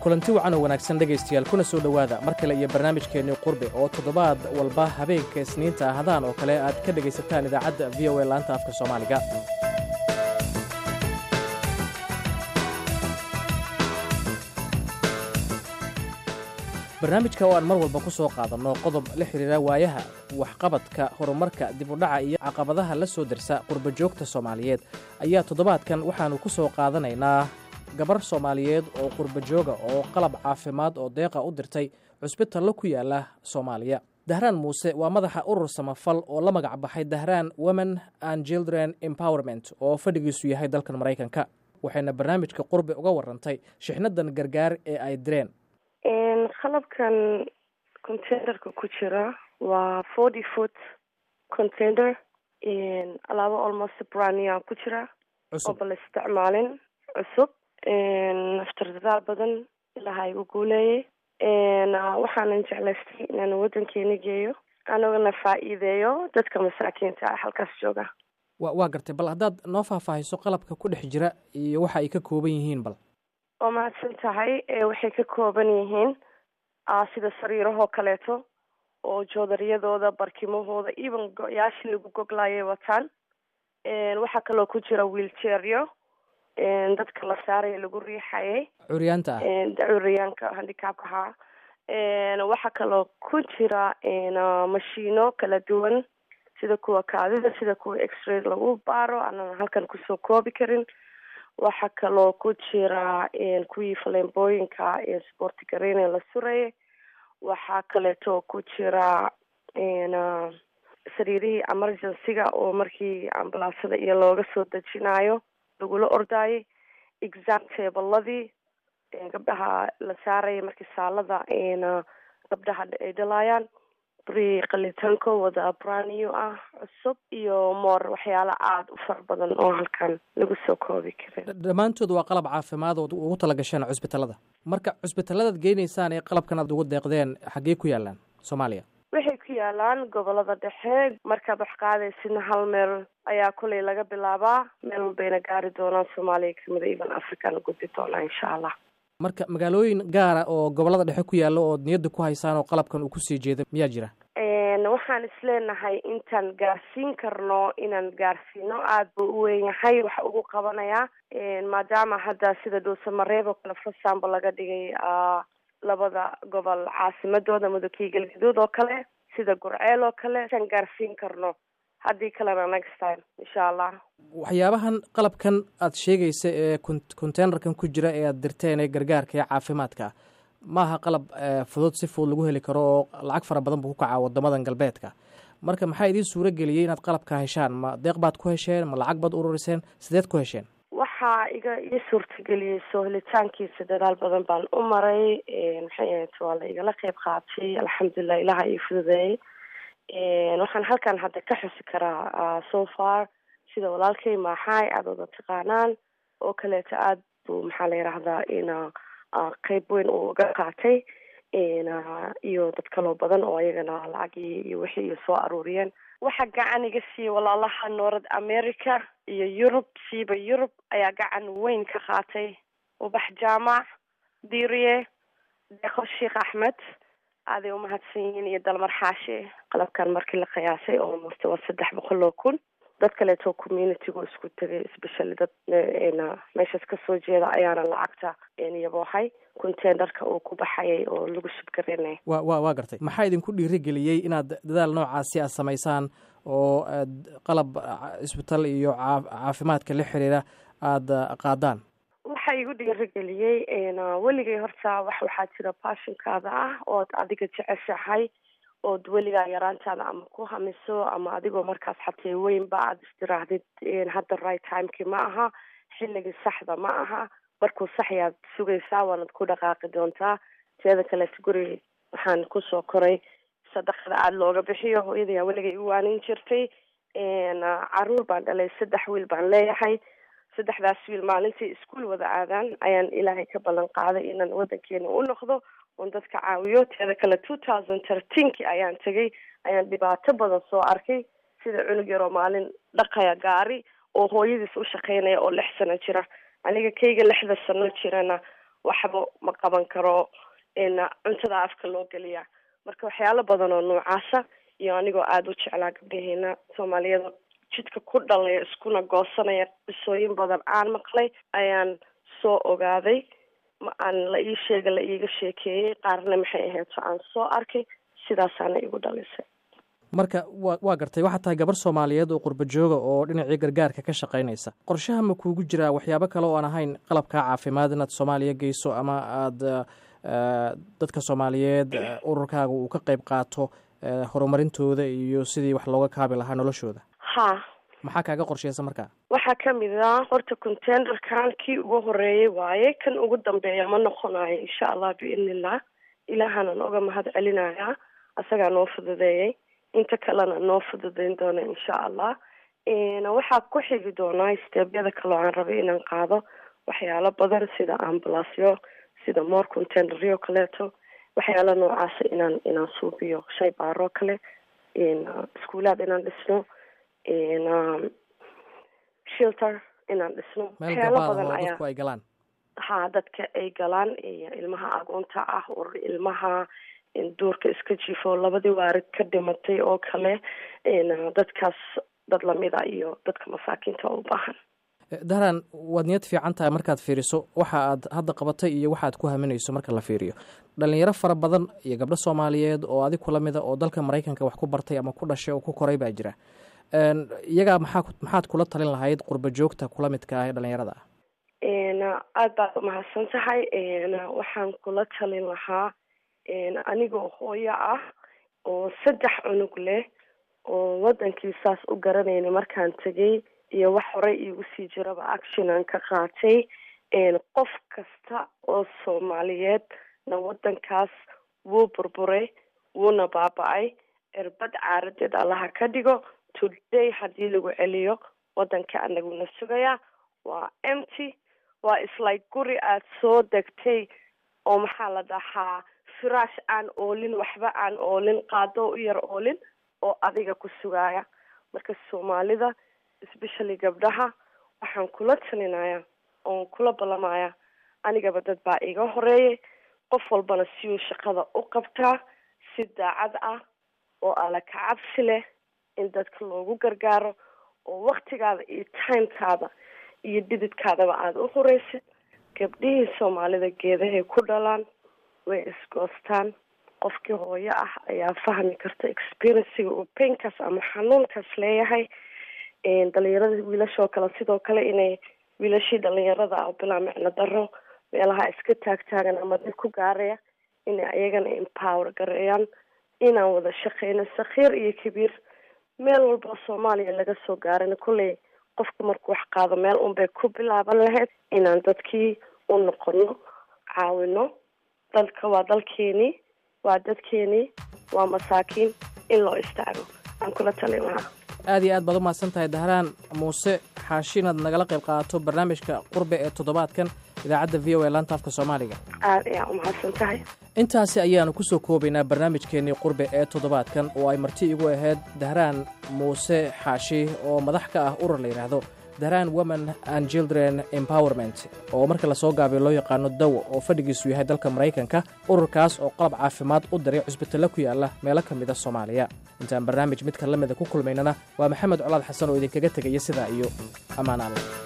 kulanti wacan oo wanaagsan dhegaystayaal kuna soo dhowaada mar kale iyo barnaamijkeennii qurbe oo toddobaad walba habeenka isniinta ahadaan oo kale aad ka dhegaysataan idaacadda v o a laanta afka soomaaliga barnaamijka oo aan mar walba ku soo qaadanno qodob la xidhiira waayaha waxqabadka horumarka dib u dhaca iyo caqabadaha la soo dersa qurba joogta soomaaliyeed ayaa toddobaadkan waxaannu ku soo qaadanaynaa gabar soomaaliyeed oo qurba jooga oo qalab caafimaad oo deeqa u dirtay cusbitallo ku yaala soomaaliya dahraan muuse waa madaxa urur samafal oo la magac baxay dahraan women and children empowerment oo fadhigiisu yahay dalkan maraykanka waxayna barnaamijka qurbe uga warantay shixnadan gargaar ee ay direen qalabkan containerka ku jira waa forty foot container alaabo almost brania ku jira oo bala isticmaalin cusub naftar badan ilaha igu guuleeyay waxaanan jeclaystay inaan waddankeena geeyo anigana faa-iideeyo dadka masaakiinta ah halkaas jooga wa waa gartay bal haddaad noo faahfaahiso qalabka ku dhex jira iyo waxa ay ka kooban yihiin bal oo mahadsan tahay waxay ka kooban yihiin sida sariirahoo kaleeto oo joodariyadooda barkimahooda even go-yaashii lagu goglayay wataan waxaa kaloo ku jira wheelchairyo dadka la saaraya lagu riixayay curyaanta ah curyaanka handicapka haa waxaa kaloo ku jira mashiino kala duwan sida kuwa kaadida sida kuwa x-ray lagu baaro aanan halkan kusoo koobi karin waxaa kaloo ku jira kuwii faleembooyinka sporti gareyne la surayay waxaa kaleeto ku jira sariirihii emergencyga oo markii ambalaasada iyo looga soo dejinayo lagula ordaayay exam tabladii gabdhaha la saaraya markii saalada gabdhaha ay dhalaayaan bri qalitankooda braniyo ah cusub iyo moor waxyaalo aada u fara badan oo halkan lagu soo koobi karin dhammaantood waa qalab caafimaad ood ugu tala gasheen cusbitallada marka cusbitalladaad geynaysaan ee qalabkan aad ugu deeqdeen xaggee ku yaalaan soomaaliya waxay ku yaalaan gobolada dhexe markaad wax qaadaysidna hal meel ayaa kuley laga bilaabaa meel walbayna gaari doonaan soomaaliya kamida even africana gudbi doonaa insha allah marka magaalooyin gaara oo gobolada dhexe ku yaalla ood niyadda ku haysaan oo qalabkan uu kusii jeeda miyaa jira waxaan isleenahay intaan gaarsiin karno inaan gaarsiino aada buu u weyn yahay waxa ugu qabanayaa maadaama hadda sida dhuusamareeb oo kale for example laga dhigay labada gobol caasimadooda mudugkii galgaduud oo kale sida gurceel oo kale intaan gaarsiin karno haddii kalena next time insha allah waxyaabahan qalabkan aad sheegaysa ee containerkan ku jira ee aad dirteen ee gargaarka ee caafimaadka maaha qalab fudud si fudud lagu heli karo oo lacag fara badan buu ku kacaa wadamadan galbeedka marka maxaa idiin suuro geliyey inaad qalabka heshaan ma deeq baad ku hesheen ma lacag baad ururiseen sideed ku hesheen waxaa iga ii suurtageliyey soo helitaankiisa dadaal badan baan u maray maxay ahayd waa la igala qeyb qaatay alxamdulilah ilaha ii fududeeyey waxaan halkan hadda ka xusi karaa so far sida walaalkay maaxaay aada wada taqaanaan oo kaleeto aada buu maxaa la yidhaahdaa in qeyb weyn uu uga qaatay iyo dad kaloo badan oo ayagana lacagii iyo wixii iyo soo aruuriyeen waxaa gacan iga siiyey walaalaha north america iyo yurub siiba yurub ayaa gacan weyn ka qaatay ubax jaamac diiriye deeqo sheekh axmed aaday umahadsan yihiin iyo dalmar xaashe qalabkan markii la qiyaasay oo murta waa saddex boqol oo kun dad kaleeto communitygu isku tegay especially dad meeshaas kasoo jeeda ayaana lacagta yaboohay containerka uu ku baxayay oo lagu subgarinay wa wa waa gartay maxaa idinku dhiirigeliyey inaad dadaal noocaasi aad samaysaan oo aad qalab isbitaal iyo caafimaadka la xiriira aada qaadaan waxaa igu dhiirigeliyey weligay horta wax waxaa jira baashinkaada ah ood adiga jeceshahay ood weligaa yaraantaada ama ku hamiso ama adigoo markaas xatee weynba aada istiraahdid hadda right timekii ma aha xilligii saxda ma aha markuu saxyaad sugaysaa waanad ku dhaqaaqi doontaa teeda kaleeto guri waxaan kusoo koray sadaqada aada looga bixiyo hooyadayaa weligay u waanin jirtay caruur baan dhalay saddex wiil baan leeyahay saddexdaas wiil maalintii iskuol wada aadaan ayaan ilaahay ka ballan qaaday inaan waddankeena u noqdo oon dadka caawiyo teeda kale two thousand thirteenki ayaan tegay ayaan dhibaato badan soo arkay sida cunug yaroo maalin dhaqaya gaari oo hooyadiis u shaqeynaya oo lix sano jira aniga kayga lixda sano jirana waxba ma qaban karo cuntada afka loo geliya marka waxyaalo badan oo noocaasa iyo anigoo aada u jeclaa gabdhaheena soomaaliyada jidka ku dhalaya iskuna goosanaya qisooyin badan aan maqlay ayaan soo ogaaday ma aan la ii sheega la iiga sheekeeyey qaarna maxay ahayd so aan soo arkay sidaasaana igu dhalisay marka wa waa gartay waxaad tahay gabar soomaaliyeed oo qurba jooga oo dhinacii gargaarka ka shaqaynaysa qorshaha ma kuugu jiraa waxyaabo kale oo aan ahayn qalabkaa caafimaad inaad soomaaliya geyso ama aada dadka soomaaliyeed ururkaaga uu ka qayb qaato horumarintooda iyo sidii wax looga kaabi lahaa noloshooda ha maxaa kaaga qorsheysa markaa waxaa kamid ah horta containerkan kii ugu horeeyay waaye kan ugu dambeeya ma noqonayo insha allah biidnillah ilaahana nooga mahad celinayaa asagaa noo fududeeyay inta kalena noo fududeyn doona insha allah waxaa ku xigi doonaa steebyada kaloo aan rabay inaan qaado waxyaalo badan sida ambulasyo sida more containeryo kaleeto waxyaalo noocaasa inaan inaan suubiyo shay baaroo kale iskuulaad inaan dhisno shilter inaan dhisno waxyaalo badan ayaa dadku ay galaan ha dadka ay galaan ilmaha agoonta ah urur ilmaha duurka iska jifo labadii waarid ka dhimatay oo kale dadkaas dad lamida iyo dadka masaakiinta oo u baahan dahran waad niyad fiican tahay markaad fiiriso waxa aad hadda qabatay iyo waxa aad ku haminayso marka la fiiriyo dhalinyaro fara badan iyo gabdho soomaaliyeed oo adig kula mida oo dalka maraykanka wax ku bartay ama ku dhashay oo ku koray baa jira iyagaa maxaa maxaad kula talin lahayd qurba joogta kula midka ah ee dhalinyarada ah aada baad umahadsan tahay waxaan kula talin lahaa anigoo hooyo ah oo saddex cunug leh oo wadankii saas u garanayna markaan tegay iyo wax horey iigu sii jiraba actionan ka qaatay qof kasta oo soomaaliyeed na wadankaas wuu burburay wuuna baaba-ay erbad caaradeed allaha ka dhigo today haddii lagu celiyo wadanka anaguna sugayaa waa empty waa islike guri aada soo degtay oo maxaa la dhahaa firaash aan oolin waxba aan oolin qaado u yar oolin oo adiga ku sugaaya marka soomaalida especially gabdhaha waxaan kula talinaya oon kula ballamaya anigaba dad baa iga horeeyay qof walbana siyuu shaqada u qabtaa si daacad ah oo alla ka cabsi leh in dadka loogu gargaaro oo waktigaada iyo timekaada iyo dhididkaadaba aada u horeysid gabdhihii soomaalida geedahay ku dhalaan way isgoostaan qofkii hooyo ah ayaa fahmi karta experienciga uu painkaas ama xanuunkaas leeyahay dhalinyarada wiilashoo kale sidoo kale inay wiilashii dhalinyarada ah bilaa micno daro meelaha iska taagtaagan ama dad ku gaaraya inay ayagana empower gareeyaan inaan wada shaqeyno sakhiir iyo kabiir meel walba soomaaliya laga soo gaarana kolley qofka markuu wax qaado meel unbay ku bilaaban lahayd inaan dadkii u noqono caawino dalka waa dalkeenii waa dadkeenii waa masaakiin in loo istaago aan kula talin lahaa aad iyo aad baad u mahadsan tahay dahraan muuse xaashi inaad nagala qayb qaadato barnaamijka qurbe ee toddobaadkan idaacadda v o e laanta afka soomaaliga aada ayaa u mahadsan tahay intaasi ayaanu ku soo koobaynaa barnaamijkeennii qurbe ee toddobaadkan oo ay marti igu ahayd dahraan muuse xaashi oo madax ka ah urur la yidhaahdo dahraan women and children empowerment oo marka lasoo gaabiyo loo yaqaano dawo oo fadhigiisu yahay dalka maraykanka ururkaas oo qalab caafimaad u diray cusbitalla ku yaalla meelo ka mida soomaaliya intaan barnaamij midka la mida ku kulmaynana waa maxamed colaad xasan oo idinkaga tegaya sidaa iyo ammaan alla